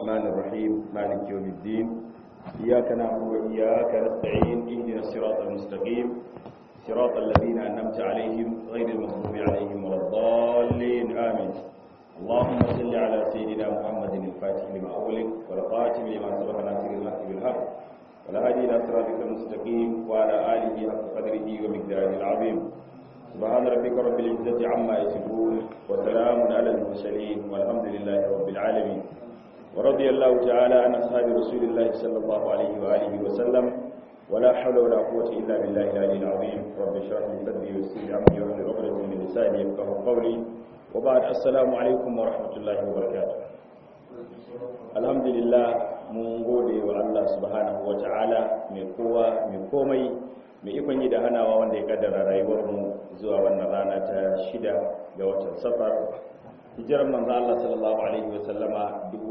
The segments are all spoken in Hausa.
الرحمن الرحيم مالك يوم الدين إياك نعبد وإياك نستعين اهدنا الصراط المستقيم صراط الذين أنعمت عليهم غير المغضوب عليهم ولا الضالين آمين اللهم صل على سيدنا محمد الفاتح لما أغلق والقاتم لما سبق ناصر الحق بالحق والهادي إلى صراطك المستقيم وعلى آله حق قدره ومقداره العظيم سبحان ربك رب العزة عما يصفون وسلام على المرسلين والحمد لله رب العالمين ورضي الله تعالى عن أصحاب رسول الله صلى الله عليه وآله وسلم ولا حول ولا قوة إلا بالله العلي العظيم رب اشرح لي صدري ويسر لي أمري واحلل عقدة من لساني يفقهوا قولي وبعد السلام عليكم ورحمة الله وبركاته الحمد لله mun gode wa Allah subhanahu wa ta'ala mai kowa mai komai mai ikon yi da hanawa wanda ya kaddara rayuwarmu zuwa wannan rana ta shida ga watan safar hijirar manzo Allah sallallahu alaihi wa sallama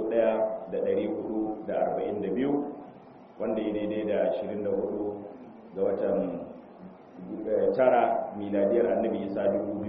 1442 wanda ya daidai da 24 ga watan tara miladiyar annabi isa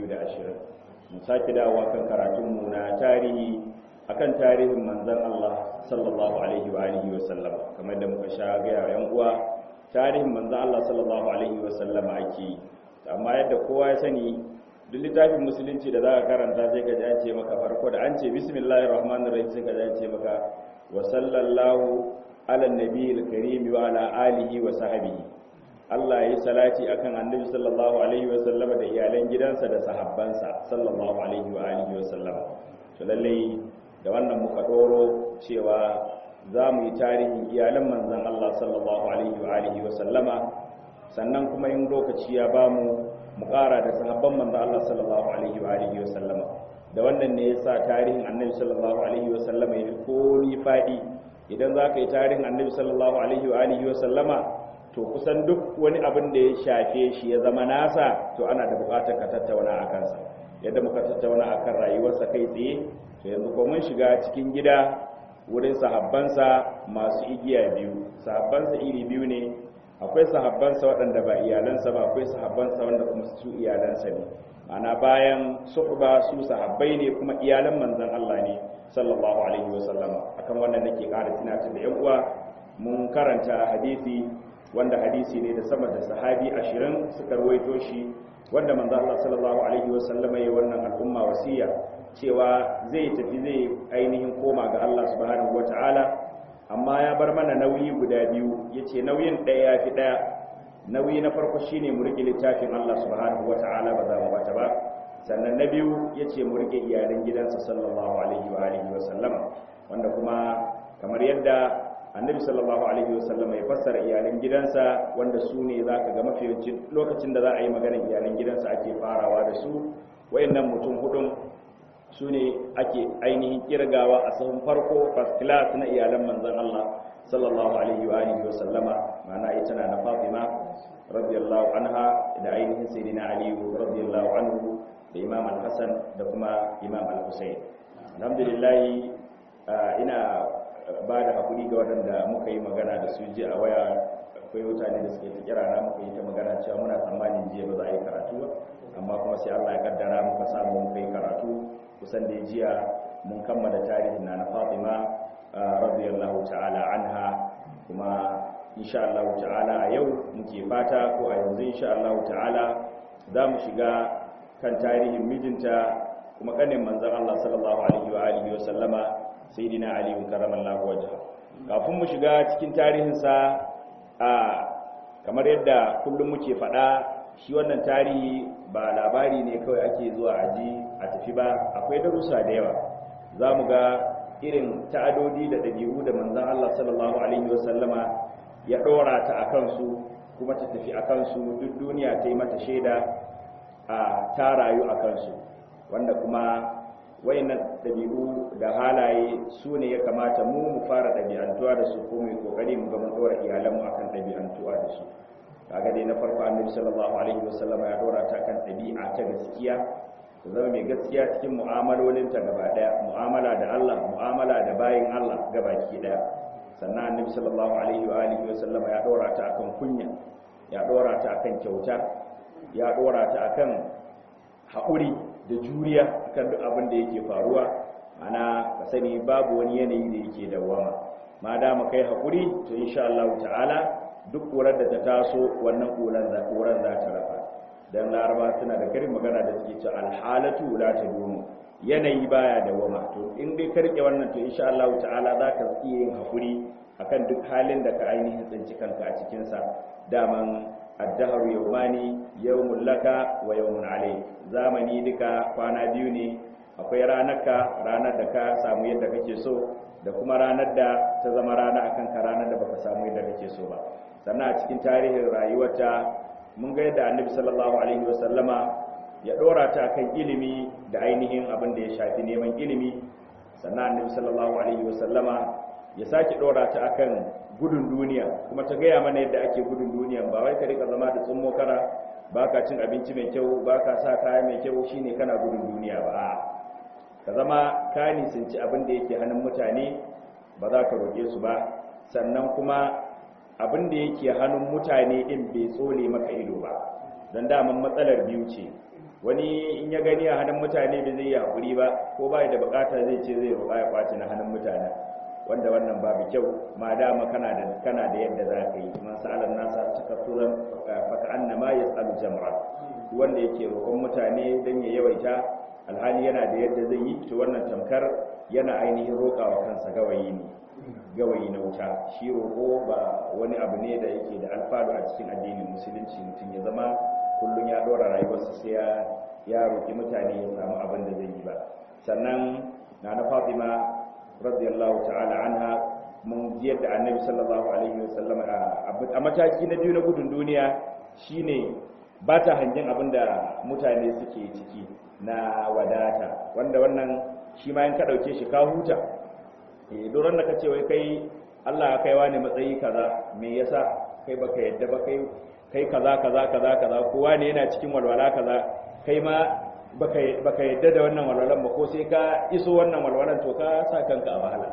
2020 mu sake dawowa kan karatunmu na tarihi akan tarihin manzon Allah sallallahu alaihi wa alihi wa sallama kamar da muka sha ga yan uwa tarihin manzon Allah sallallahu alaihi wa sallama ake amma yadda kowa ya sani duk littafin musulunci da zaka karanta sai ka ji an ce maka farko da an ce bismillahir rahmanir rahim sai ka ji an ce maka wa sallallahu ala nabiyil karim wa ala alihi wa sahbihi Allah ya yi salati akan annabi sallallahu alaihi wa sallama da iyalan gidansa da sahabbansa sallallahu alaihi wa alihi wa sallama to lalle da wannan muka doro cewa za mu yi tarihin iyalan manzan Allah sallallahu alaihi wa alihi wa sallama sannan kuma in lokaci ya ba mu mu ƙara da sahabban manzan Allah sallallahu alaihi wa alihi wa sallama da wannan ne yasa tarihin annabi sallallahu alaihi wa sallama ya fi koni faɗi idan za ka yi tarihin annabi sallallahu alaihi wa alihi wa sallama to kusan duk wani abin da ya shafe shi ya zama nasa to ana da buƙatar ka tattauna a kansa yadda muka tattauna akan rayuwarsa kai tsaye to yanzu ko mun shiga cikin gida wurin sahabbansa masu igiya biyu sahabbansa iri biyu ne akwai sahabbansa waɗanda ba iyalansa ba akwai sahabbansa wanda kuma su iyalansa ne ana bayan suhba su sahabbai ne kuma iyalan manzon Allah ne sallallahu alaihi wasallama akan wannan nake ƙara tunatar da yan uwa mun karanta hadisi wanda hadisi ne da sama da sahabi ashirin suka ruwaito shi wanda manzo Allah sallallahu alaihi wasallama ya wannan al'umma wasiya cewa zai tafi zai ainihin koma ga Allah subhanahu wata'ala amma ya bar mana nauyi guda biyu yace nauyin ɗaya ya fi ɗaya nauyi na farko shine mu rike littafin Allah subhanahu wata'ala ba za mu bata ba sannan na biyu yace mu rike iyalan gidansa sallallahu alaihi wa alihi wa sallama wanda kuma kamar yadda annabi sallallahu alaihi wa sallama ya fassara iyalan gidansa wanda su ne zaka ga mafi lokacin da za a yi maganar iyalan gidansa ake farawa da su wayannan mutum hudun su ne ake ainihin kirgawa a sahun farko first class na iyalan manzan Allah sallallahu alaihi wa alihi wa sallama ma'ana ita na na Fatima radiyallahu anha da ainihin sayyidina Ali radiyallahu anhu da Imam al-Hasan da kuma Imam al-Husayn alhamdulillah ina ba da hakuri ga waɗanda muka yi magana da su ji a waya akwai mutane da suke ta kira na muka yi ta magana cewa muna tsammanin jiya ba za a yi karatu ba amma kuma sai Allah ya kaddara muka samu muka yi karatu kusan da jiya mun kammala tarihin na na Fatima radiyallahu ta'ala anha kuma insha Allah ta'ala a yau muke fata ko a yanzu insha Allah ta'ala za mu shiga kan tarihin mijinta kuma kanin manzon Allah sallallahu alaihi wa alihi wa sallama sayyidina Ali karramallahu wajha kafin mu shiga cikin tarihin sa a kamar yadda kullum muke faɗa shi wannan tarihi ba labari ne kawai ake zuwa aji a tafi ba akwai darussa da yawa za mu ga irin ta'adodi da ɗabi'u da manzan Allah sallallahu alaihi wasallama ya ɗora ta a kansu kuma ta tafi a kansu duk duniya ta yi mata shaida a ta rayu a kansu wanda kuma wayannan ɗabi'u da halaye su ne ya kamata mu mu fara ɗabi'antuwa da su ko mu yi ƙoƙari mu ga mun ɗora iyalanmu akan ɗabi'antuwa da su kaga dai na farko annabi sallallahu alaihi wasallam ya dora ta kan dabi'a ta gaskiya ta zama mai gaskiya cikin mu'amalolin ta gaba daya mu'amala da Allah mu'amala da bayin Allah gabaki daya sannan annabi sallallahu alaihi wa alihi wasallam ya dora ta akan kunya ya dora ta akan kyauta ya dora ta akan haƙuri da juriya akan duk abin da yake faruwa ana ka sani babu wani yanayi da yake dawama dawama ma da mu kai hakuri to insha Allah ta'ala duk ƙurar da ta taso wannan ƙurar za ta rafa don laraba suna da karin magana da suke ce alhalatu la ta domo yanayi baya da wama to in dai ka rike wannan to insha Allah ta'ala za ka iya yin hakuri akan duk halin da ka ainihin tsinci kanka a cikin sa daman addahru yawmani yawmul laka wa yawmun alayk zamani duka kwana biyu ne akwai ranarka ranar da ka samu yadda kake so da kuma ranar da ta zama rana akan ka ranar da baka samu yadda kake so ba sannan a cikin tarihin rayuwarta mun ga yadda annabi sallallahu alaihi wasallama ya dora ta kan ilimi da ainihin abin da ya shafi neman ilimi sannan annabi sallallahu alaihi wasallama ya sake dora ta akan gudun duniya kuma ta gaya mana yadda ake gudun duniya ba wai ka rika zama da tsummo kara baka cin abinci mai kyau baka sa kaya mai kyau shine kana gudun duniya ba ka zama ka nisanci abin da yake hannun mutane ba za ka roƙe su ba sannan kuma abin da yake hannun mutane din bai tsole maka ido ba don daman matsalar biyu ce wani in ya gani a hannun mutane bai zai yi haƙuri ba ko ba da bukata zai ce zai roƙa ya kwace na hannun mutane wanda wannan babu kyau ma dama kana da kana da yadda za ka yi man sa'alan nasa takassuran faka annama yas'alu jamra wanda yake roƙon mutane dan ya yawaita alhali yana da yadda zai yi to wannan tamkar yana ainihin roƙawa kansa gawayi ne gawayi na wuta shi roƙo ba wani abu ne da yake da alfadu a cikin addinin musulunci mutum ya zama kullum ya ɗora rayuwarsa sai ya ya roƙi mutane ya samu abin da zai yi ba sannan na na fatima radiyallahu ta'ala anha mun ji yadda annabi sallallahu alaihi wasallam a mataki na biyu na gudun duniya shine ba ta hangen abin da mutane suke ciki na wadata wanda wannan shi ma in ka ɗauke shi ka huta doron da ka ce wai kai Allah ya kaiwa ne matsayi kaza me yasa kai baka yadda ba kai kai kaza kaza kaza kaza kowa ne yana cikin walwala kaza kai ma baka baka yadda da wannan walwalan ba ko sai ka iso wannan walwalan to ka sa kanka a wahala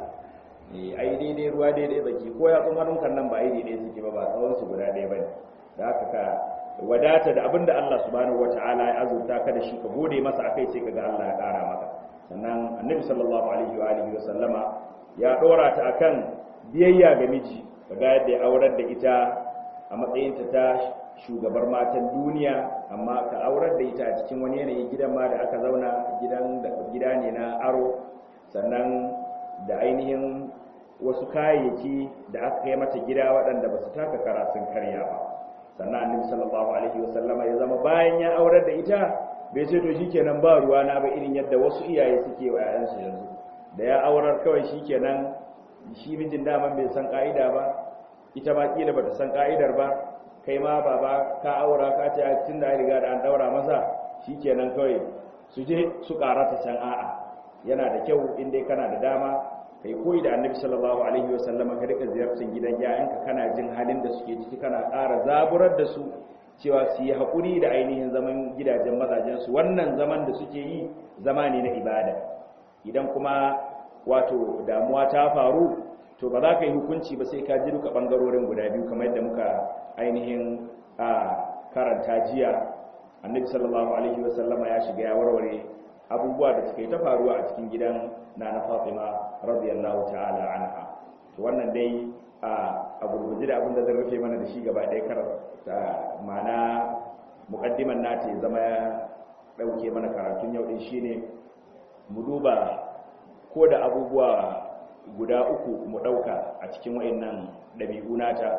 eh ai daidai ruwa daidai zaki ko ya tsun hannun kan nan ba ai daidai suke ba ba tsawon su guda ɗaya bane da haka ka wadata da abinda Allah subhanahu wataala ya azurta ka da shi ka gode masa akai sai kaga Allah ya ƙara maka sannan annabi sallallahu alaihi wa alihi wa sallama ya dora ta akan biyayya ga miji kaga yadda ya aurar da ita a matsayinta ta shugabar matan duniya amma ka aurar da ita a cikin wani yanayi gidan ma da aka zauna gidan da gida ne na aro sannan da ainihin wasu kayayyaki da aka kai mata gida waɗanda ba su taka kara sun karya ba sannan annabi sallallahu alaihi wasallama ya zama bayan ya aurar da ita bai ce to shikenan ba ruwa na ba irin yadda wasu iyaye suke wa yayansu yanzu da ya aurar kawai shikenan shi mijin daman bai san ka'ida ba ita ma kila bata san ka'idar ba kai ma baba ka aura ka ce tun da riga da an daura masa shikenan kawai su je su karata can a'a yana da kyau in dai kana da dama kai koyi da annabi sallallahu alaihi wasallam ka rika ziyartar gidan yayanka kana jin halin da suke ciki kana ƙara zaburar da su cewa su yi haƙuri da ainihin zaman gidajen mazajensu wannan zaman da suke yi zama ne na ibada idan kuma wato damuwa ta faru to ba za ka yi hukunci ba sai ka ji duka ɓangarorin guda biyu kamar yadda muka ainihin a karanta jiya annabi sallallahu alaihi wasallama ya shiga ya warware abubuwa da suka yi ta faruwa a cikin gidan na na fatima radiyallahu ta'ala anha to wannan dai a gurguje da abin da zan rufe mana da shi gaba ɗaya kar ta mana muqaddiman nata ya zama ya ɗauke mana karatun yau din shine mu duba ko da abubuwa guda uku mu ɗauka a cikin wa'annan ɗabi'u nata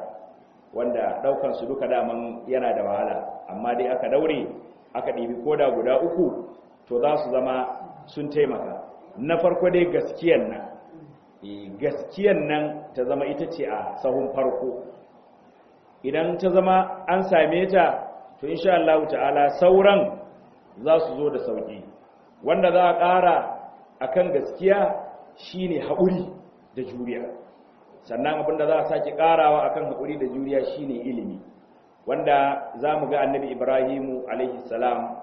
wanda ɗaukan su duka daman yana da wahala amma dai aka daure aka ɗibi ko da guda uku to za su zama sun taimaka na farko dai gaskiyan nan gaskiyan nan ta zama ita ce a sahun farko idan ta zama an same ta to insha Allah ta'ala sauran za su zo da sauki wanda za a ƙara akan gaskiya shine haƙuri da juriya sannan abinda za a sake ƙarawa akan haƙuri da juriya shine ilimi wanda za mu ga annabi ibrahimu alaihi salam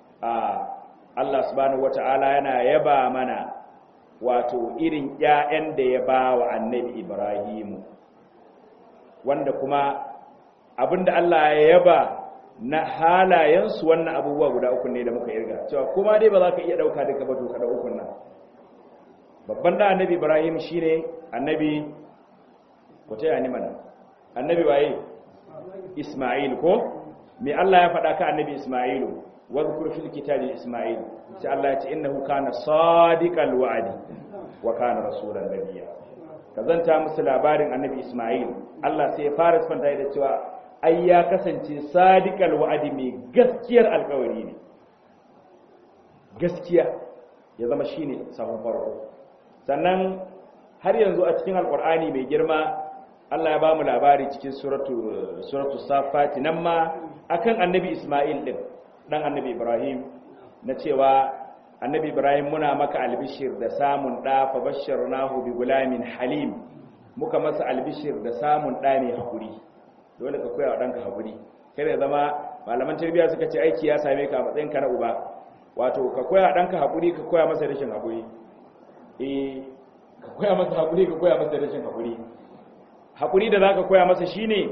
a Allah subhanahu wata'ala yana yaba mana wato irin ƴaƴan da ya ba wa annabi Ibrahimu wanda kuma abinda Allah ya yaba na halayensu wannan abubuwa guda uku ne da muka irga cewa kuma dai ba za ka iya ɗauka duka ba to kada ukun nan babban da annabi Ibrahim shine annabi ko ta yani mana annabi waye isma'il ko me Allah ya faɗa ka annabi isma'ilu wadhkur fil kitabi isma'il sai Allah ya ce innahu kana sadiqal wa'di wa kana rasulan nabiyya kazanta musu labarin annabi isma'il Allah sai ya fara sifanta da cewa ai ya kasance sadiqal wa'di mai gaskiyar alƙawari ne gaskiya ya zama shine sahun farko sannan har yanzu a cikin alƙur'ani mai girma Allah ya ba mu labari cikin suratu suratu safati nan ma akan annabi Isma'il din dan annabi Ibrahim na cewa annabi Ibrahim muna maka albishir da samun da fa basharnahu bi gulamin halim muka masa albishir da samun da mai hakuri dole ka koya wa danka hakuri kai da zama malaman tarbiyya suka ce aiki ya same ka a matsayin ka na uba wato ka koya danka hakuri ka koya masa rashin hakuri eh ka koya masa hakuri ka koya masa rashin hakuri hakuri da zaka koya masa shine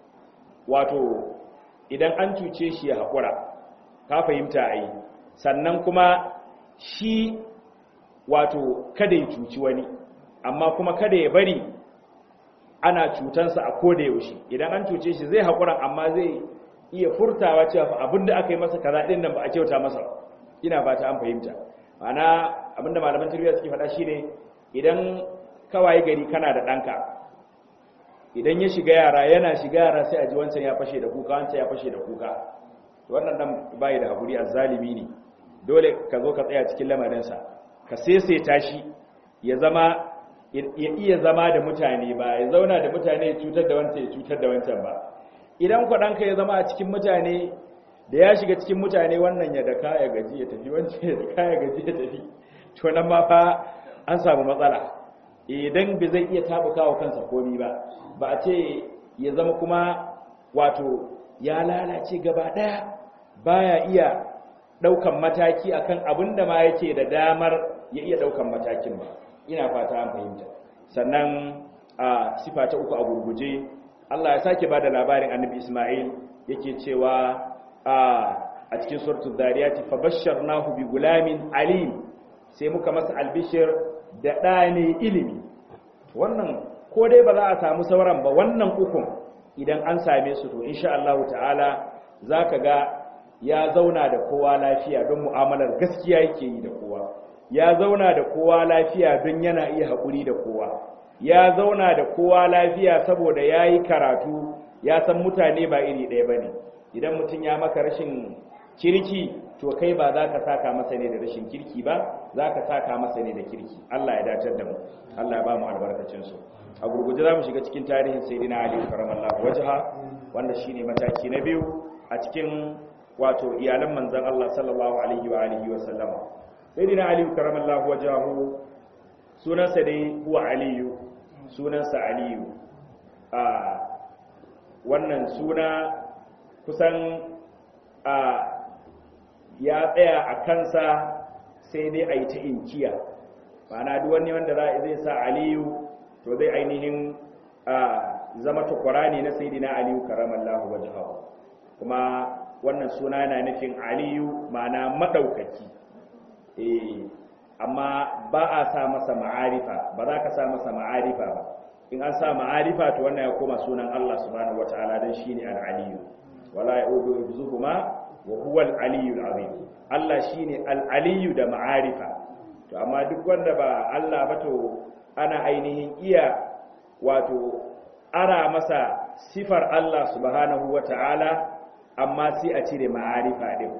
wato idan an cuce shi ya hakura ka fahimta ai sannan kuma shi wato kada ya cuci wani amma kuma kada ya bari ana cutansa a koda yaushe idan an cuce shi zai hakura amma zai iya furtawa cewa fa abinda aka yi masa kaza din nan ba a kyauta masa ina fata an fahimta ma'ana abinda malaman tarbiyya suke faɗa shine idan kawai gari kana da ɗanka idan ya shiga yara yana shiga yara sai a ji wancan ya fashe da kuka wancan ya fashe da kuka wannan dan bai da hakuri azzalimi ne dole ka zo ka tsaya cikin lamarinsa ka seseta shi ya zama ya iya zama da mutane ba ya zauna da mutane ya cutar da wancan ya cutar da wancan ba idan kwaɗanka ya zama a cikin mutane da ya shiga cikin mutane wannan ya daka ya gaji ya tafi wancan ya daka ya gaji ya tafi to nan ma fa an samu matsala idan bai zai iya tabuka wa kansa komi ba ba a ce ya zama kuma wato ya lalace gaba daya baya iya daukan mataki akan abin da ma yake da damar ya iya daukan matakin ba ina fata an fahimta sannan a sifa ta uku a gurguje Allah ya sake bada labarin annabi Ismail yake cewa a cikin suratul dariyati fabashsharnahu bi gulamin alim sai muka masa albishir da ɗa ne ilimi wannan ko dai ba za a samu sauran ba wannan ukun idan an same su to insha Allah ta'ala zaka ga ya zauna da kowa lafiya don mu'amalar gaskiya yake yi da kowa ya zauna da kowa lafiya don yana iya haƙuri da kowa ya zauna da kowa lafiya saboda ya yi karatu ya san mutane ba iri ɗaya ba ne idan mutum ya maka rashin kirki to kai ba za ka saka masa ne da rashin kirki ba za ka saka masa ne da kirki Allah ya dacar da mu Allah ya ba mu albarkacinsu a gurguje za mu shiga cikin tarihin sayyidina ali karamallahu wajha wanda shine mataki na biyu a cikin wato iyalan manzon Allah sallallahu alaihi wa alihi wa sallama sayyidina ali karamallahu wajhahu sunansa dai huwa aliyu sunansa aliyu a wannan suna kusan a ya tsaya a kansa sai dai a yi ta inkiya ma'ana duk wani wanda zai sa aliyu to zai ainihin zama tukwara ne na sayidina aliyu karamallahu wajhahu kuma wannan suna yana nufin aliyu ma'ana madaukaki eh amma ba a sa masa ma'arifa ba za ka sa masa ma'arifa ba in an sa ma'arifa to wannan ya koma sunan Allah subhanahu wataala dan shine al-aliyu wala yaudu yuzuhuma wa huwa al-aliyu al-azim Allah shine al-aliyu da ma'arifa to amma duk wanda ba Allah ba to ana ainihin iya wato ara masa sifar Allah subhanahu wataala amma sai a cire ma'arifa din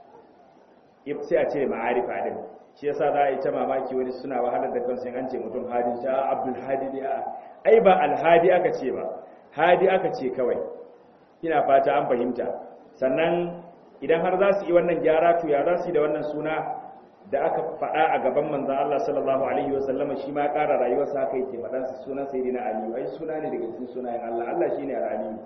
sai a cire ma'arifa din shi yasa za a yi ta mamaki wani suna wahalar da kansu an ce mutum hadi ta abdul hadi ne ai ba alhadi aka ce ba hadi aka ce kawai ina fata an fahimta sannan idan har za su yi wannan gyara to ya za su yi da wannan suna da aka faɗa a gaban manzan Allah sallallahu alaihi wa sallama shi ma ƙara rayuwarsa haka yake faɗan su sunan sayyidina aliyu ai suna ne daga cikin sunayen Allah Allah shine al-aliyu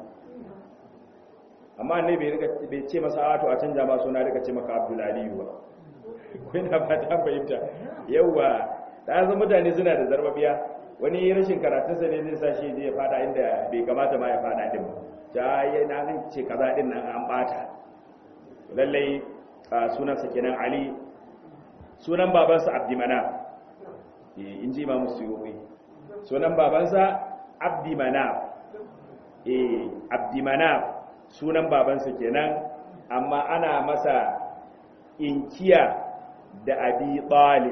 amma annabi bai ce masa a to a canja ma suna daga ce maka abdul aliyu ba kuna fata an fahimta yauwa da zama mutane suna da zarbabiya wani rashin karatunsa ne zai sa shi ya fada inda bai kamata ma ya fada din ba ta yi na zan ce kaza din nan an bata lallai sunansa kenan ali sunan babansa abdimana in ji imamu suyuwi sunan babansa abdi manaf eh abdi manaf sunan babansa kenan amma ana masa inkiya da abi talib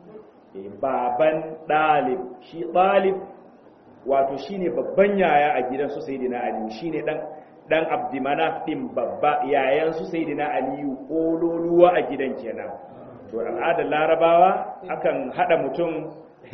baban dalib shi dalib wato shine babban yaya a gidan su sayyidina ali shine dan dan abdimanaf din babba yayan su sayyidina ali kololuwa a gidan kenan to al'adar larabawa akan hada mutum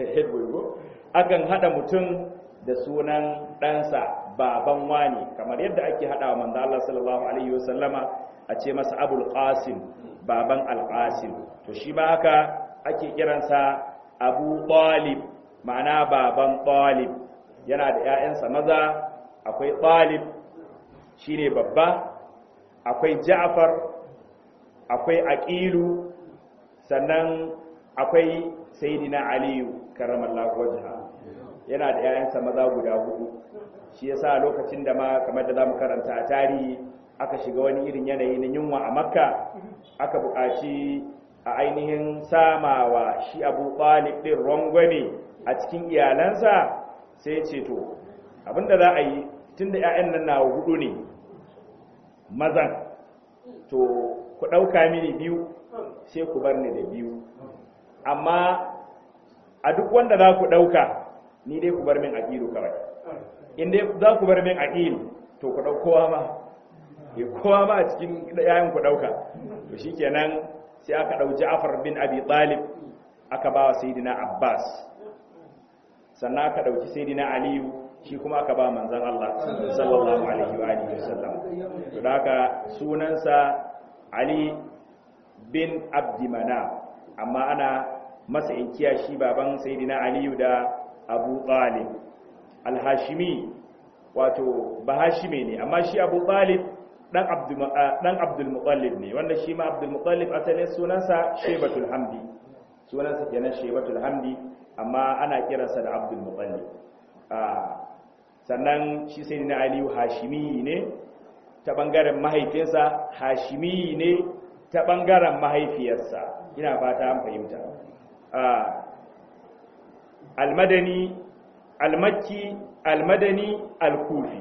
akan hada mutum da sunan ɗansa baban wani kamar yadda ake hada wa manzo Allah sallallahu alaihi wasallama a ce masa abul qasim baban al-qasim to shi ba haka ake kiransa abu talib ma'ana baban talib yana da 'ya'yansa maza akwai talib shine babba akwai ja'far akwai aqilu sannan akwai sayyidina aliyu karramallahu wajha yana da 'ya'yansa maza guda hudu shi yasa lokacin da ma kamar da zamu karanta a tarihi aka shiga wani irin yanayi na yunwa a makka aka buƙaci a ainihin samawa shi abu ɓalib ɗin rangwame a cikin iyalansa sai ce to abinda za a yi tun da 'ya'yan nan na hudu ne mazan to ku ɗauka mini biyu sai ku bar ni da biyu amma a duk wanda za ku ɗauka ni dai ku bar min aƙilu kawai in dai za ku bar min aƙilu to ku ɗau kowa ma kowa ma a cikin 'ya'yan ku ɗauka to shikenan sai aka ɗau Ja'far bin Abi Talib aka ba wa Sayyidina Abbas sannan aka ɗauki Sayyidina Aliyu shi kuma aka ba manzon Allah sallallahu alaihi wa alihi wasallam to da haka sunansa Ali bin Abdi Manaf amma ana masa inkiya shi baban Sayyidina Aliyu da Abu Talib al-Hashimi wato bahashime ne amma shi Abu Talib dan abdul mutallib ne wanda shi ma abdul mutallib asalin sunansa shebatul hamdi sunansa kenan shebatul hamdi amma ana kiransa da abdul mutallib sannan shi sai na aliyu hashimi ne ta bangaren mahaifinsa hashimi ne ta bangaren mahaifiyarsa ina fata an fahimta almadani almakki almadani alkufi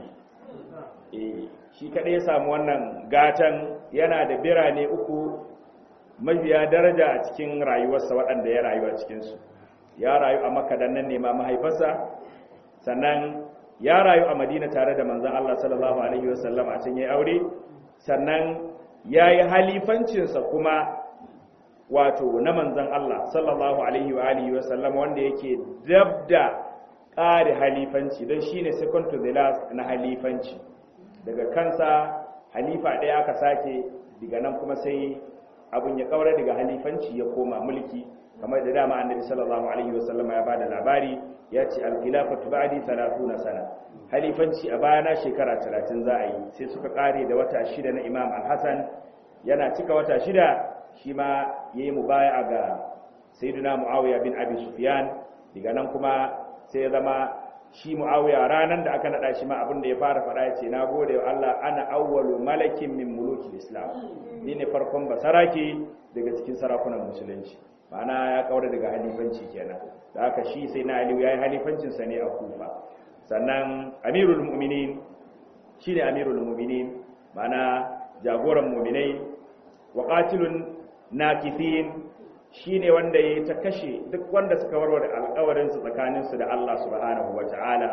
shi kaɗai ya samu wannan gatan yana da birane uku mafiya daraja a cikin rayuwarsa waɗanda ya rayu a cikinsu ya rayu a makka dan nan nema mahaifarsa sannan ya rayu a madina tare da manzan allah sallallahu alaihi wasallam a can ya aure sannan ya yi halifancinsa kuma wato na manzan allah sallallahu alaihi wa alihi wasallam wanda yake dab da ƙari halifanci don shine second to the last na halifanci daga kansa halifa ɗaya aka sake daga nan kuma sai abin ya kaura daga halifanci ya koma mulki kamar da dama annabi sallallahu alaihi wasallam ya bada labari ya ce al-khilafatu ba'di 30 sana halifanci a bayana shekara 30 za a yi sai suka kare da wata shida na Imam Al-Hasan yana cika wata shida shi ma yayi mubaya'a ga sayyidina Muawiya bin Abi Sufyan daga nan kuma sai ya zama shi mu'awiya ranar da aka naɗa shi ma abin da ya fara faɗa ya ce na gode wa Allah ana awwalu malakin min muluki islam ni ne farkon basarake daga cikin sarakunan musulunci ma'ana ya kaura daga halifanci kenan da haka shi sai na aliyu ya yi halifancinsa ne a kufa sannan amirul mu'minin shi ne amirul mu'minin ma'ana jagoran mu'minai wa qatilun nakithin shi ne wanda ya ta kashe duk wanda suka warware alkawarinsu tsakaninsu da Allah subhanahu wa ta'ala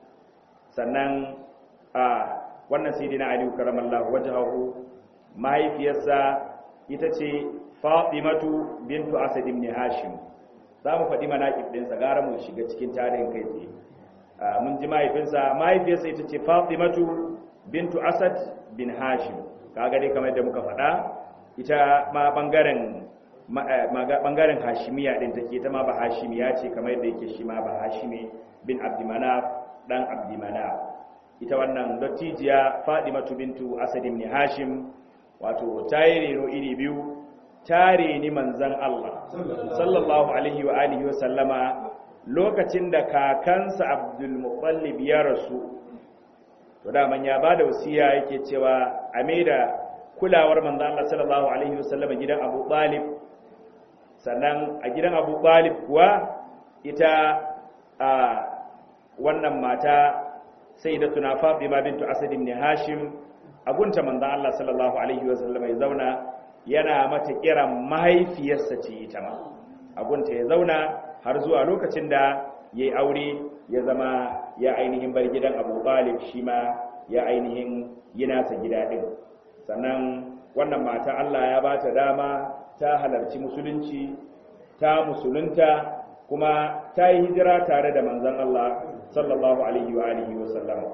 sannan a wannan sai dina aliyu karamallahu wajahu mahaifiyarsa ita ce fatimatu bintu asad ibn hashim za mu faɗi manaƙib ɗinsa gara mu shiga cikin tarihin kai tsaye mun ji mahaifinsa mahaifiyarsa ita ce fatimatu bintu asad bin hashim kaga dai kamar da muka faɗa ita ma ɓangaren bangaren hashimiya din take ta ma ba hashimiya ce kamar yadda yake shi ma ba hashimi bin abdimanaf dan abdimanaf ita wannan dattijiya fadimatu bintu asad ibn hashim wato tayi reno iri biyu tare ni manzan Allah sallallahu alaihi wa alihi wa sallama lokacin da kakansa abdul muttalib ya rasu to da man ya bada wasiya yake cewa a maida kulawar manzan Allah sallallahu alaihi wa sallama gidan Abu Talib sannan a gidan abu balib kuwa ita a wannan mata sayyidatuna Fatima bintu Asad ibn Hashim agunta manzon Allah sallallahu alaihi wasallam ya zauna yana mata kiran mahaifiyarsa ce ita ma agunta ya zauna har zuwa lokacin da yayi aure ya zama ya ainihin bar gidan Abu Talib shi ma ya ainihin yi nasa gida din sannan wannan mata Allah ya bata dama ta halarci musulunci ta musulunta kuma ta yi hijira tare da manzon Allah sallallahu alaihi wa alihi wa sallama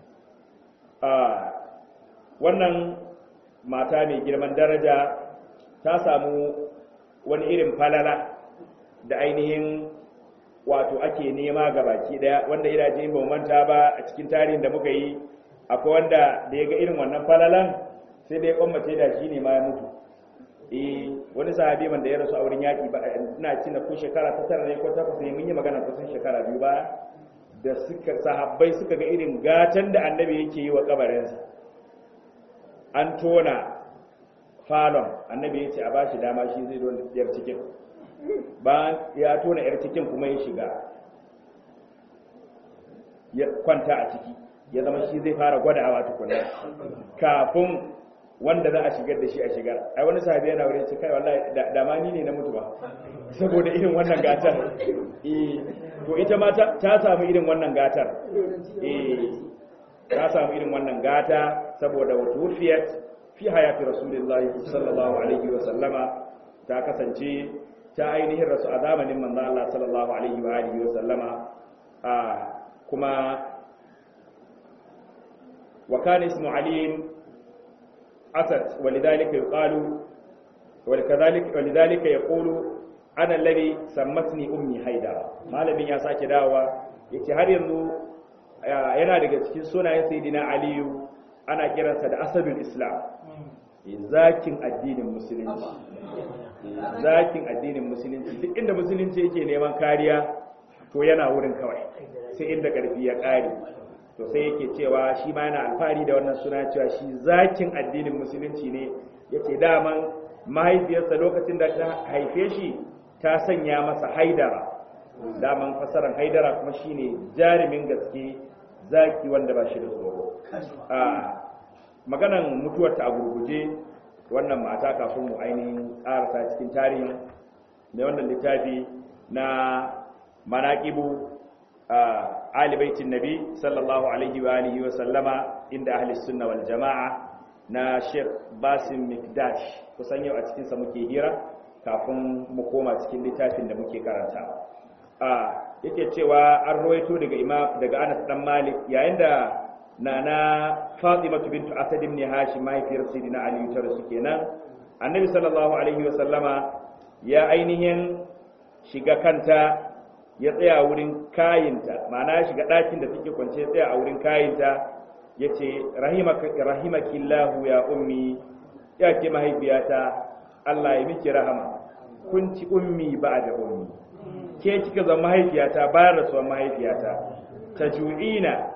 wannan mata mai girman daraja ta samu wani irin falala da ainihin wato ake nema ga baki daya wanda ina ji ba manta ba a cikin tarihin da muka yi akwai wanda da ya ga irin wannan falalan sai dai kwammace da shi ne ma ya mutu eh wani sahabi man da ya rasu a wurin yaki ba ina ci na ko shekara ta tara ne ko takwas ne mun yi magana kusan shekara biyu ba da suka sahabbai suka ga irin gatan da annabi yake yi wa kabarinsa an tona falon annabi ya ce a bashi dama shi zai don yar cikin ba ya tona yar cikin kuma ya shiga ya kwanta a ciki ya zama shi zai fara gwadawa tukunna kafin wanda za a shigar da shi a shigar ai wani sahabi yana wurin ce kai wallahi da ma ni ne na mutu ba saboda irin wannan gatar eh to ita ma ta samu irin wannan gatar eh ta samu irin wannan gata saboda wutufiyat fi hayati rasulullahi sallallahu alaihi wa sallama ta kasance ta ainihin rasu a zamanin manzo Allah sallallahu alaihi wa alihi wa sallama a kuma wa kana ismu ali asad walidhalika yuqalu ولكذلك ولذلك يقول انا الذي سمتني امي haidara malamin ya sake dawowa yace har yanzu yana daga cikin sunayen sayyidina aliyu ana kiransa da asadul islam zakin addinin musulunci zakin addinin musulunci duk inda musulunci yake neman kariya to yana wurin kawai sai inda karfi ya kare to sai yake cewa shi ma yana alfahari da wannan suna cewa shi zakin addinin musulunci ne yace daman mahaifiyarsa lokacin da ta haife shi ta sanya masa haidara daman fasaran haidara kuma shine jarumin gaske zaki wanda ba shi da tsoro a maganan mutuwarta a gurguje wannan mata kafin mu ainihin karasa cikin tarihin mai wannan littafi na manaqibu alibaitin nabi sallallahu alaihi wa alihi wa sallama inda ahli sunna wal jama'a na Sheikh Basim Mikdash kusan yau a cikin sa muke hira kafin mu koma cikin littafin da muke karanta a yake cewa an rawaito daga imam daga Anas dan Malik yayin da nana Fatima bintu Asad ibn Hashim mahaifiyar Sayyidina Ali ta rasu kenan Annabi sallallahu alaihi wa sallama ya ainihin shiga kanta ya tsaya wurin kayinta ma'ana ya shiga ɗakin da take kwance ya tsaya a wurin kayinta ya ce rahimakillahu ya ummi ya ke mahaifiyata Allah ya miki rahama kun ci ummi ba da ummi ke kika zama mahaifiyata bayan rasuwar mahaifiyata ta ju'ina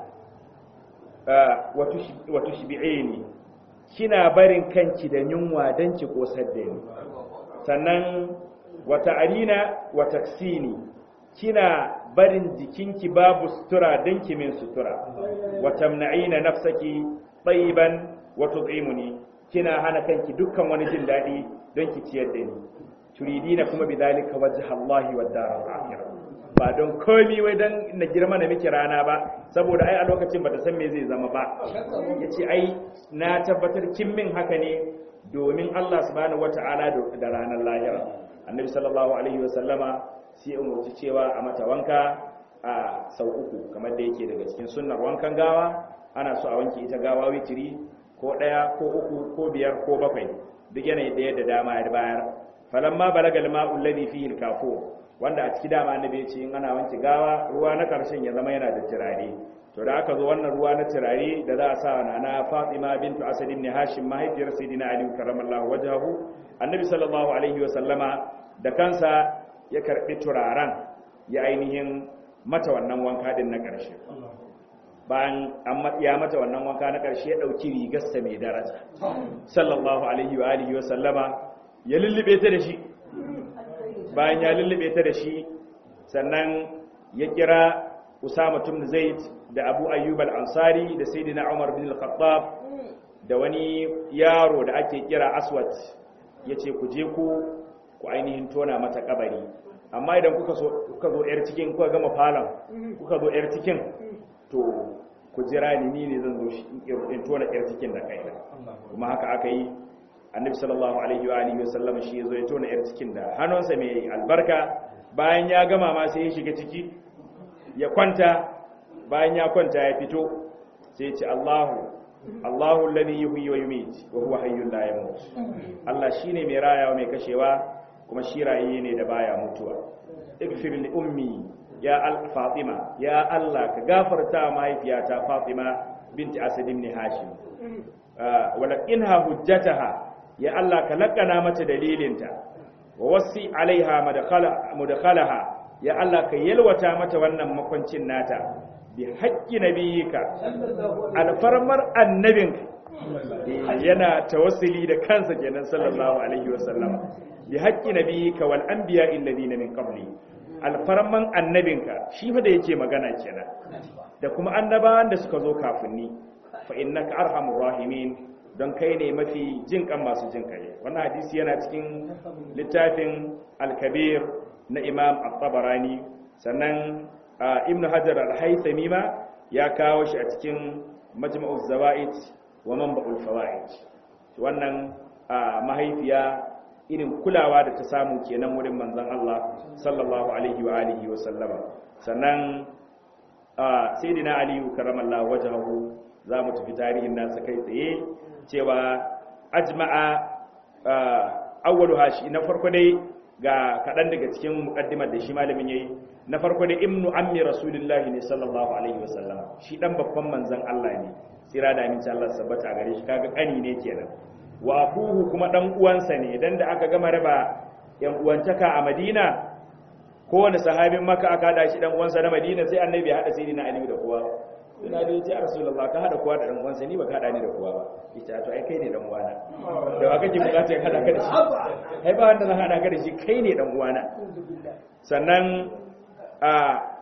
wato shibi'ini kina barin kanki da yunwa don ki kosar da ni sannan wata arina wata ksini kina barin jikinki babu sutura don ki min sutura wa tamna'ina nafsaki tayyiban wa tut'imuni kina hana kanki dukkan wani jin dadi don ki ciyar da ni turidina kuma bidalika wajha Allah wa daral akhirah ba don komi wai dan na girma na miki rana ba saboda ai a lokacin bata san me zai zama ba yace ai na tabbatar kin min haka ne domin Allah subhanahu wata'ala da ranar lahira annabi sallallahu alaihi wa sallama sai umarci cewa a mata wanka a sau uku kamar da yake daga cikin sunnar wankan gawa ana so a wanke ita gawa witiri ko ɗaya ko uku ko biyar ko bakwai duk yanayi da yadda dama ya bayar falamma balagal ma'u alladhi fihi al wanda a ciki dama annabi ya ce in ana wanke gawa ruwa na karshen ya zama yana da turare to da aka zo wannan ruwa na turare da za a sa wa na Fatima bintu Asad ibn Hashim mahaifiyar Sayyidina Ali karramallahu wajhahu annabi sallallahu alaihi wa sallama da kansa ya karbi turaren ya ainihin mata wannan wanka din na ƙarshe bayan ya mata wannan wanka na ƙarshe ya ɗauki rigarsa mai daraja sallallahu alaihi wa alihi wa sallama ya lullube ta da shi bayan ya lullube ta da shi sannan ya kira Usama ibn Zaid da Abu Ayyub al-Ansari da Sayyidina Umar bin al-Khattab da wani yaro da ake kira Aswad yace ku je ku ku ainihin tona mata kabari amma idan kuka so kuka zo yar cikin kuka gama falon kuka zo yar cikin to ku jira ni ni ne zan zo shi in tona yar cikin da kai kuma haka aka yi annabi sallallahu alaihi wa alihi wasallam shi yazo ya tona yar cikin da hannunsa mai albarka bayan ya gama ma sai ya shiga ciki ya kwanta bayan ya kwanta ya fito sai ya ce Allahu Allahu alladhi yuhyi wa yumiit wa huwa hayyun la yamut Allah shine mai rayawa mai kashewa kuma shi rayi ne da baya mutuwa igfir li ummi ya al fatima ya Allah ka gafarta mahaifiyata fatima binti asad ibn hashim walakinha hujjataha ya Allah ka lakana mata dalilinta wa wasi alaiha mudkhalaha ya Allah ka yalwata mata wannan makwancin nata bi haqqi nabiyika alfarmar annabinka yana tawassuli da kansa kenan sallallahu alaihi wasallama bi haqqi nabiyika wal anbiya alladhina min qabli alfarman annabinka shi fa da yake magana kenan da kuma annabawan da suka zo kafin ni fa innaka arhamur rahimin don kai ne mafi jin kan masu jin kai wannan hadisi yana cikin littafin al-kabir na imam at-tabarani sannan ibnu hajar al-haythami ma ya kawo shi a cikin majma'uz zawaid wa manba'ul fawaid wannan mahaifiya irin kulawa da ta samu kenan wurin manzon Allah sallallahu alaihi wa alihi wa sallama sannan sayyidina aliyu karramallahu wajhahu za mu tafi tarihin nasa kai tsaye cewa ajma'a awwalu hashi na farko dai ga kaɗan daga cikin muƙaddimar da shi malamin yayi na farko dai ibnu ammi rasulullahi ne sallallahu alaihi wasallam shi dan babban manzon Allah ne tsira da aminci Allah sabbata a gare shi kaga kani ne kenan wa abuhu kuma dan uwansa ne dan da aka gama raba yan uwantaka a Madina kowane sahabin maka aka hada shi dan uwansa na Madina sai annabi ya hada sayyidina Ali da kowa ina da yace rasulullah ka hada kowa da dan uwansa ni baka hada ni da kowa ba ita to ai kai ne dan uwana da ba kake bukata ka hada ka da shi ai ba wanda zan hada ka da shi kai ne dan uwana sannan a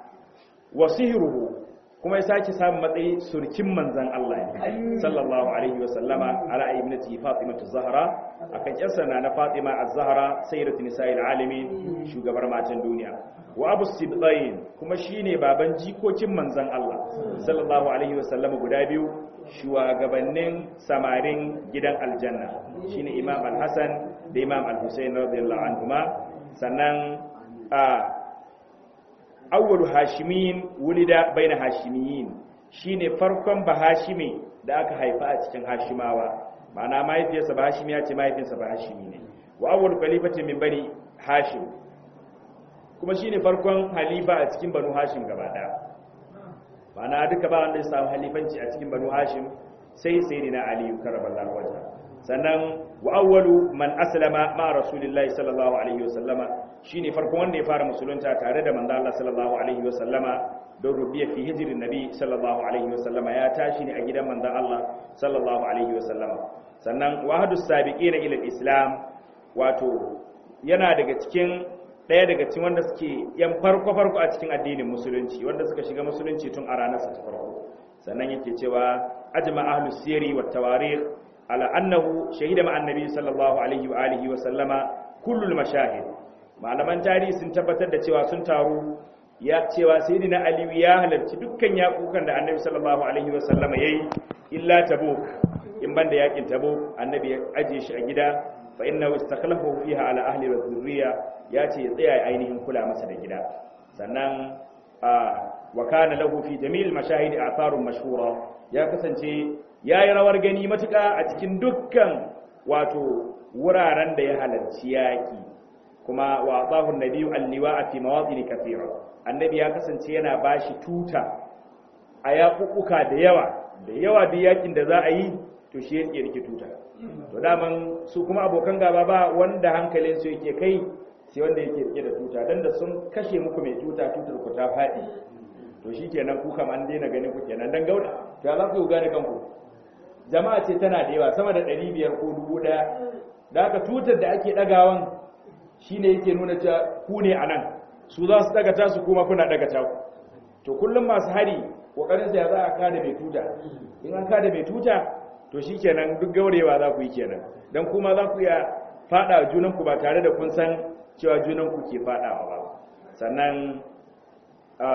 wasihiruhu kuma ya sake samun matsayi surkin manzan Allah ne sallallahu alaihi wasallama ala ibnati Fatima az-Zahra akan yarsa na na Fatima az-Zahra sayyidatu nisa'il alamin shugabar matan duniya wa Abu Sibtain kuma shine baban jikokin manzan Allah sallallahu alaihi wasallama guda biyu shugabannin samarin gidan aljanna shine Imam al-Hasan da Imam al-Husayn radiyallahu anhuma sannan a awwalu hashimin wulida baina hashimiyin shine farkon bahashimi da aka haifa a cikin hashimawa ma'ana mahaifiyarsa bahashimiya ce mahaifinsa bahashimi ne wa awwalu khalifatin min bani hashim kuma shine farkon halifa a cikin banu hashim gaba daya ma'ana duka ba wanda ya samu halifanci a cikin banu hashim sai sayyidina ali karramallahu wajha sannan wa awwalu man aslama ma rasulillahi sallallahu alaihi wasallama shine farkon wanda ya fara musulunta tare da manzo Allah sallallahu alaihi wasallama don rubiya fi hijirin nabi sallallahu alaihi wasallama ya tashi ne a gidan manzo Allah sallallahu alaihi wasallama sannan wahadus sabiqina ila islam wato yana daga cikin daya daga cikin wanda suke yan farko farko a cikin addinin musulunci wanda suka shiga musulunci tun a ranar sa ta farko sannan yake cewa ajma ahlus sirri wat tawarikh على أنه شهد مع النبي صلى الله عليه وآله وسلم كل المشاهد malaman tarihi sun tabbatar da cewa sun taru ya cewa sayyidina ali ya halarci dukkan yakukan da annabi sallallahu alaihi wasallama yayi illa tabuk in banda yakin tabuk annabi ya aje shi a gida fa innahu istakhlafu fiha ala ahli wa dhurriya ya ce ya tsaya ainihin kula masa da gida sannan wa kana lahu fi jami'il mashahid atharun mashhura ya kasance ya yi rawar gani matuƙa a cikin dukkan wato wuraren da ya halarci yaƙi kuma wa tsahun nabiyu alliwa a fi mawatsini kafira annabi ya kasance yana ba shi tuta a yaƙuƙuka da yawa da yawa da yaƙin da za a yi to shi yake rike tuta to daman su kuma abokan gaba ba wanda hankalin su yake kai sai wanda yake rike da tuta dan da sun kashe muku mai tuta tutar ku ta faɗi to shi kenan ku kam an daina ganin ku kenan dan gauda to ya za ku gane kanku jama'a ce tana da yawa sama da 500 ko 1000 da aka tutar da ake dagawan shine yake nuna cewa ku ne anan su za su daga tasu kuma kuna daga ta to kullum masu hari kokarin ya za a kada mai tuta in an kada mai tuta to shikenan duk gaurewa za ku yi kenan dan kuma za ku iya fada junan ku ba tare da kun san cewa junan ku ke fadawa ba sannan a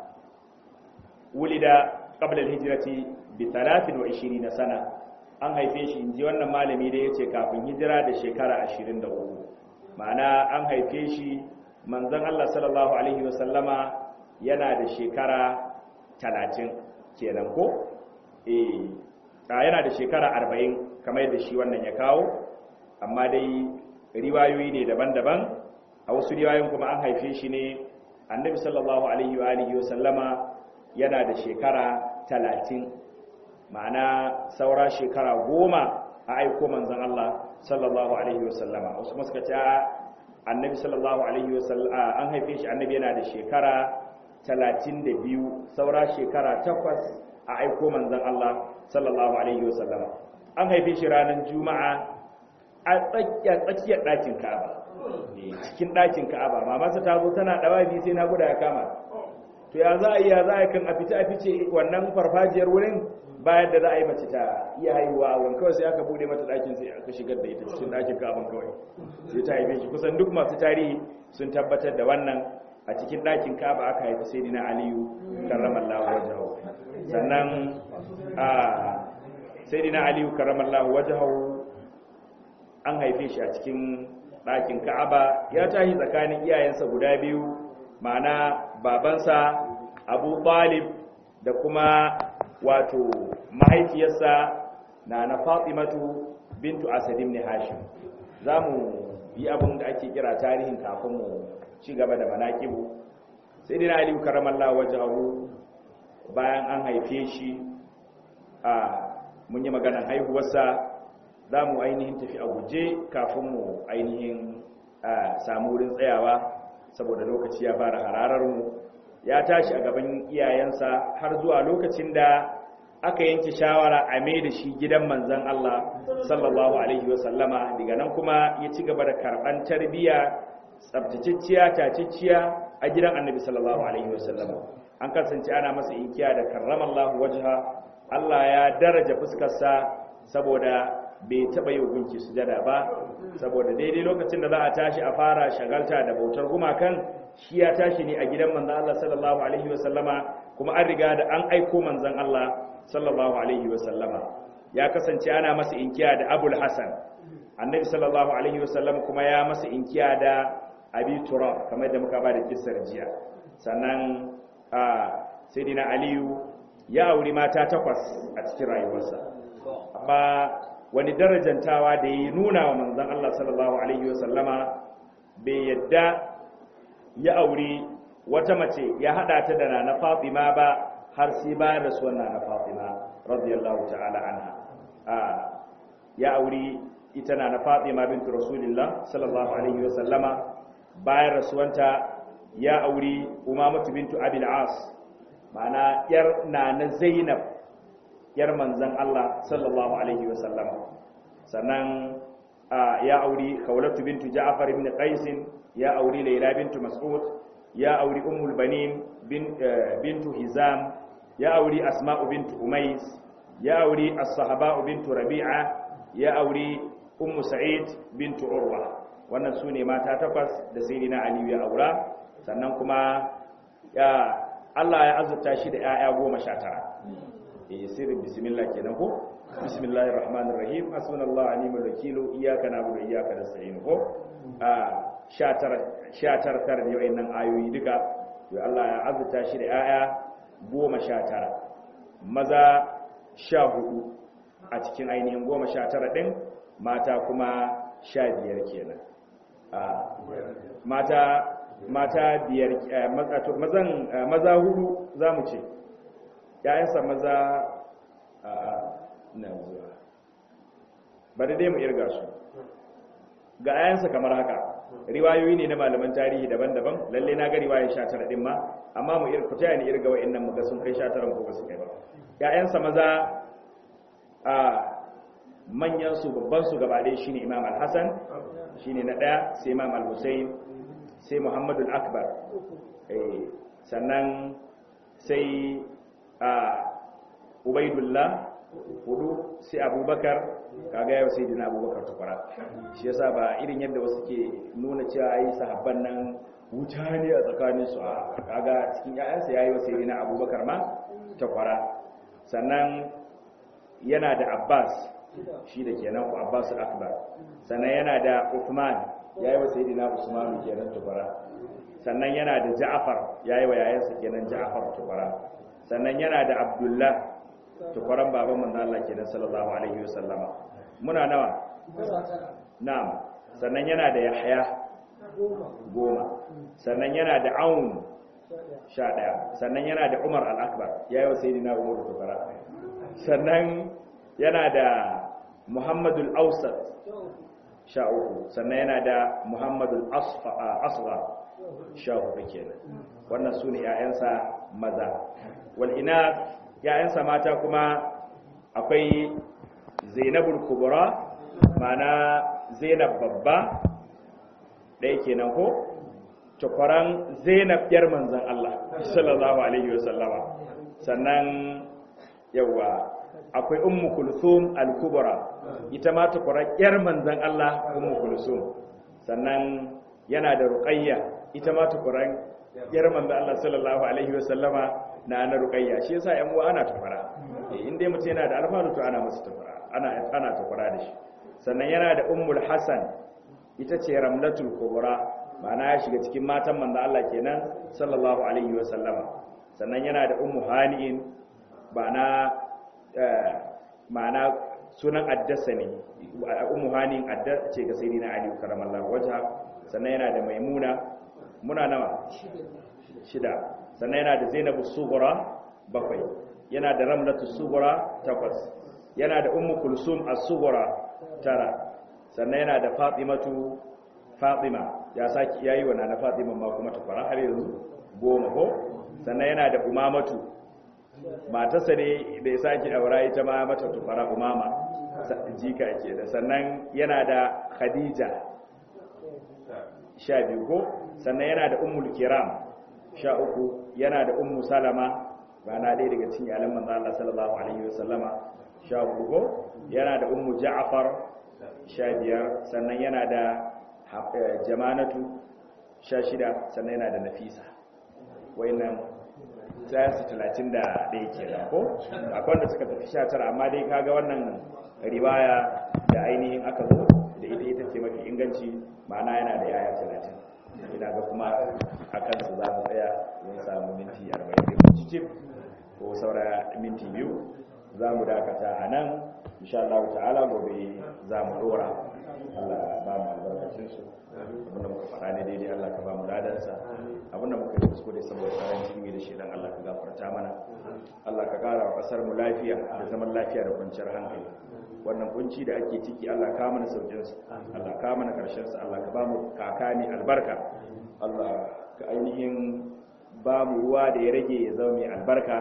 wulida qabla al-hijrati bi 23 sana an haife shi inji wannan malami da yace kafin hijira da shekara 23 ma'ana an haife shi manzon Allah sallallahu alaihi wasallama yana da shekara talatin kenan ko eh yana da shekara arba'in kamar yadda shi wannan ya kawo amma dai riwayoyi ne daban-daban a wasu riwayoyin kuma an haife shi ne annabi sallallahu alaihi wa alihi wa sallama yana da shekara talatin ma'ana saura shekara goma a aiko manzon Allah sallallahu alaihi wa sallama wasu kuma suka ce annabi sallallahu alaihi wa sallama an haife shi annabi yana da shekara talatin da biyu saura shekara takwas a aiko manzan Allah sallallahu Alaihi wasallama an haife shi ranar juma'a a tsakiyar ɗakin ka'aba cikin ɗakin ka'aba mamarsa ta zo tana ɗawa biyu sai na guda ya kama to ya za a yi ya za a yi kan a fice a fice wannan farfajiyar wurin bayan da za a yi mace ta iya haihuwa a wurin kawai sai aka bude mata ɗakin sai aka shigar da ita cikin ɗakin ka'aban kawai sai ta haife shi kusan duk masu tarihi sun tabbatar da wannan a cikin ɗakin kaba aka haifi sai dina aliyu karramallahu wajahu sannan a sai dina aliyu karramallahu wajahu an haife shi a cikin ɗakin ka'aba ya tashi tsakanin iyayensa guda biyu ma'ana babansa abu talib da kuma wato mahaifiyarsa na na fatimatu bintu asad ibn hashim za mu yi abin da ake kira tarihin kafin mu ci gaba da manaƙibu sai dina aliyu karamallah wajahu bayan an haife shi a mun yi maganar haihuwarsa za mu ainihin tafi a guje kafin mu ainihin samu wurin tsayawa saboda lokaci ya fara hararar mu ya tashi a gaban iyayensa har zuwa lokacin da aka yanke shawara a mai da shi gidan manzan Allah sallallahu alaihi wasallama daga nan kuma ya ci gaba da karɓan tarbiyya tsabtaciciya taciciya a gidan annabi sallallahu alaihi wasallam an kasance ana masa inkiya da karramallahu wajha Allah ya daraja fuskarsa saboda bai taba yi gunki sujada ba saboda daidai lokacin da za a tashi a fara shagalta da bautar gumakan shi ya tashi ne a gidan manzon Allah sallallahu alaihi wasallama kuma an riga da an aiko manzon Allah sallallahu alaihi wasallama ya kasance ana masa inkiya da Abul Hasan annabi sallallahu alaihi wasallam kuma ya masa inkiya da abi turab kamar da muka ba da kissar jiya sannan a sayyidina aliyu ya auri mata takwas a cikin rayuwarsa amma wani darajantawa da ya nuna wa manzon Allah sallallahu alaihi wasallama bai yadda ya auri wata mace ya hada ta da nana Fatima ba har sai bayan rasuwar nana Fatima radiyallahu ta'ala anha ya auri ita na na Fatima bintu Rasulullah sallallahu alaihi wa sallama bayan rasuwanta ya auri Umamatu bintu Abil As ma'ana yar na na Zainab yar manzon Allah sallallahu alaihi wa sallama sannan ya auri Khawlatu bintu Ja'far ibn Qais ya auri Layla bintu Mas'ud ya auri Ummul Banin bintu Hizam ya auri Asma'u bintu Umais ya auri As-Sahaba bintu Rabi'a ya auri ummu sa'id bintu urwa wannan su ne mata takwas da sayyidina aliyu ya aura sannan kuma ya Allah ya azurta shi da 'ya'ya goma sha tara eh sirri bismillah kenan ko bismillahir rahmanir rahim hasbunallahu wa ni'mal wakeel iyyaka na'budu wa iyyaka nasta'in ko a 19 19 tara ne wayannan ayoyi duka to Allah ya azurta shi da 'ya'ya goma sha tara maza sha hudu a cikin ainihin goma sha tara ɗin mata kuma sha biyar kenan mata mata biyar mazan maza hudu za mu ce ‘ya'yansa maza a na zuwa bari dai mu irga su ga ‘ya'yansa kamar haka riwayoyi ne na malaman tarihi daban-daban lalle na ga riwayar sha tara ɗin ma amma mu irka ta ni irga wa'in nan muga sun kai sha tara ko ba su kai ba ‘ya'yansa maza a manyansu babbansu gabaɗe shi ne imam al-hassan shi ne na ɗaya sai imam al-hussein sai muhammadu al-akbar sannan sai a ubaidullah hudu sai abubakar kaga yau sai dina abubakar tukwara shi yasa ba irin yadda wasu ke nuna cewa ai sahabban nan wuta ne a tsakaninsu a kaga cikin 'ya'yansa ya yi wa sai dina abubakar ma takwara sannan yana da abbas shi da kenan ku abbas akbar sannan yana da uthman ya yi wa sayidina usman kenan tubara sannan yana da ja'far ya yi wa yayansa kenan ja'far tubara sannan yana da abdullah tubaran baban manzo Allah kenan sallallahu alaihi wasallama muna nawa na'am sannan yana da yahya goma sannan yana da aun sha ɗaya sannan yana da umar al-akbar ya yi wa sayidina umar tubara sannan yana da muhammadul ausat sha uku sannan yana da muhammadul asfa sha hudu kenan wannan su ne ‘ya'yansa maza wal'ina ‘ya'yansa mata kuma akwai zainabul kubura mana zainab babba ɗaya kenan ko tukwaran zainab yar manzan Allah sallallahu alaihi wasallama sannan yawa akwai ummu kulsum al-kubra ita ma ta yar manzon Allah ummu kulsum sannan yana da ruqayya ita ma ta yar manzon Allah sallallahu alaihi wa sallama na ana ruqayya shi yasa yan uwa ana tafara eh in dai mutum yana da alfanu to ana masa tafara ana ana tafara da shi sannan yana da ummul hasan ita ce ramlatul kubra ma'ana ya shiga cikin matan manzon Allah kenan sallallahu alaihi wa sallama sannan yana da ummu hani'in ba na ma'ana sunan addasa ne ummu hanin adda ce ga sayyidina ali karamallahu wajha sannan yana da maimuna muna nawa shida sannan yana da zainabu sughra bakwai yana da ramlatu sughra takwas yana da ummu kulsum as-sughra tara sannan yana da fatimatu fatima ya saki yayi wa na fatima ma kuma ta fara har yanzu goma ko sannan yana da umamatu matarsa ne da ya sake aura ita ma mata tufara umama jika ke da sannan yana da khadija sha biyu ko sannan yana da ummul kiram sha uku yana da ummu salama rana ɗaya daga cikin iyalan manzo Allah sallallahu alaihi wasallama sha uku ko yana da ummu ja'far sha biyar sannan yana da jamanatu sha shida sannan yana da nafisa wayannan su talatin da ɗaya ke da ko akwai wanda suka tafi sha tara amma dai kaga wannan riwaya da ainihin aka zo da ita ita ce mafi inganci ma'ana yana da yaya talatin ina ga kuma a kansu za mu tsaya mun samu minti arba'in da cikin ko saura minti biyu za mu dakata a nan insha Allah ta'ala gobe za mu dora Allah ba mu albarkacinsu abinda muka faɗa ne daidai Allah ka ba mu ladansa abinda muka yi kuskure saboda tsarin ilimi da shedan Allah ka gafarta mana Allah ka ƙara wa ƙasar mu lafiya da zaman lafiya da kwanciyar hankali wannan kunci da ake ciki Allah ka mana saukin sa Allah ka mana karshen sa Allah ka ba mu kakani albarka Allah ka ainihin ba mu ruwa da ya rage ya zama mai albarka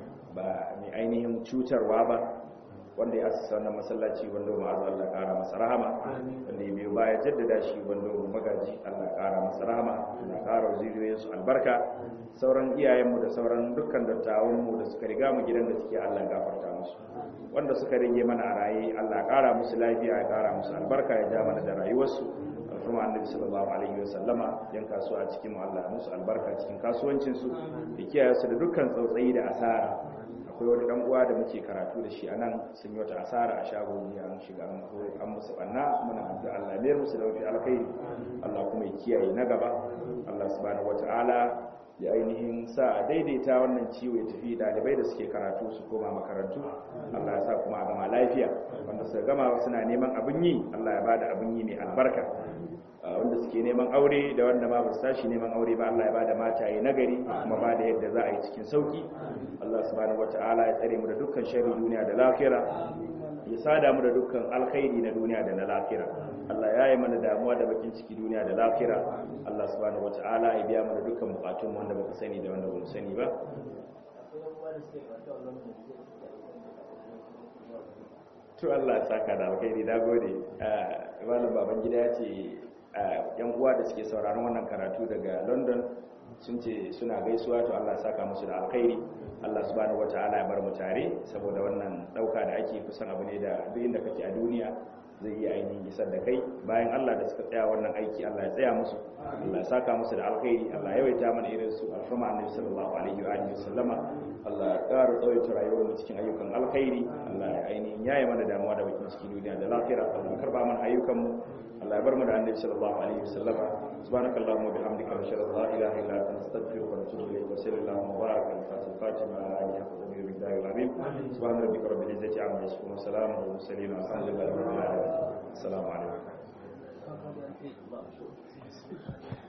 ba mai ainihin cutarwa ba wanda ya asasa wannan masallaci wanda ma'azu Allah ƙara masa rahama wanda ya biyo baya jaddada shi wanda magaji Allah ƙara masa rahama Allah ƙara zuriyoyin su albarka sauran iyayenmu da sauran dukkan dattawanmu da suka riga mu gidan da suke Allah gafarta musu wanda suka rage mana a raye Allah ƙara musu lafiya ya ƙara musu albarka ya ja mana da rayuwarsu alfurma annabi sallallahu alaihi wasallama yan kasuwa a cikin mu Allah musu albarka cikin kasuwancinsu da kiyaye su da dukkan tsautsayi da asara akwai wani dan uwa da muke karatu da shi a nan sun yi wata asara a shago ne an shiga an an musu banna muna addu'a Allah ne musu da wafi alkhairi Allah kuma ya kiyaye na gaba Allah subhanahu wataala ya ainihin sa a daidaita wannan ciwo ya tafi dalibai da suke karatu su koma makarantu Allah ya sa kuma a gama lafiya wanda suka gama suna neman abin yi Allah ya bada abin yi mai albarka wanda suke neman aure da wanda ma ba su tashi neman aure ba Allah ya bada mataye nagari kuma bada yadda za a yi cikin sauki Allah subhanahu wataala ya tsare mu da dukkan sharri duniya da lafiya ya sada mu da dukkan alkhairi na duniya da na lafiya Allah ya yi mana damuwa da bakin ciki duniya da lafiya Allah subhanahu wataala ya biya mana dukkan bukatun wanda baka sani da wanda bamu sani ba to Allah ya saka da alkhairi da gode malam baban gida ya ce yan uwa da suke sauraron wannan karatu daga london sun ce suna gaisuwa to Allah ya saka musu da alkhairi Allah subhanahu wataala ya bar mu tare saboda wannan dauka da ake kusan abu ne da duk inda kake a duniya zai iya ainihin isar da kai bayan Allah da suka tsaya wannan aiki Allah ya tsaya musu Allah ya saka musu da alkhairi Allah ya yawaita mana irin su alfama annabi sallallahu alaihi wa alihi wasallama Allah ya ƙara tsawaita rayuwar mu cikin ayyukan alkhairi Allah ya ainihin yaye mana damuwa da bakin cikin duniya da lafiya Allah ya karba mana ayyukan mu Allah ya bar mu da annabi sallallahu alaihi wasallama subhanakallahumma bihamdika nashhadu an la ilaha illa anta nastaghfiruka wa natubu ilayk wa sallallahu wa baraka ala fatima alihi wa sahbihi wa sallam subhana rabbika rabbil izzati amma yasifun wa salamun ala mursalin alhamdulillahi rabbil alamin assalamu alaikum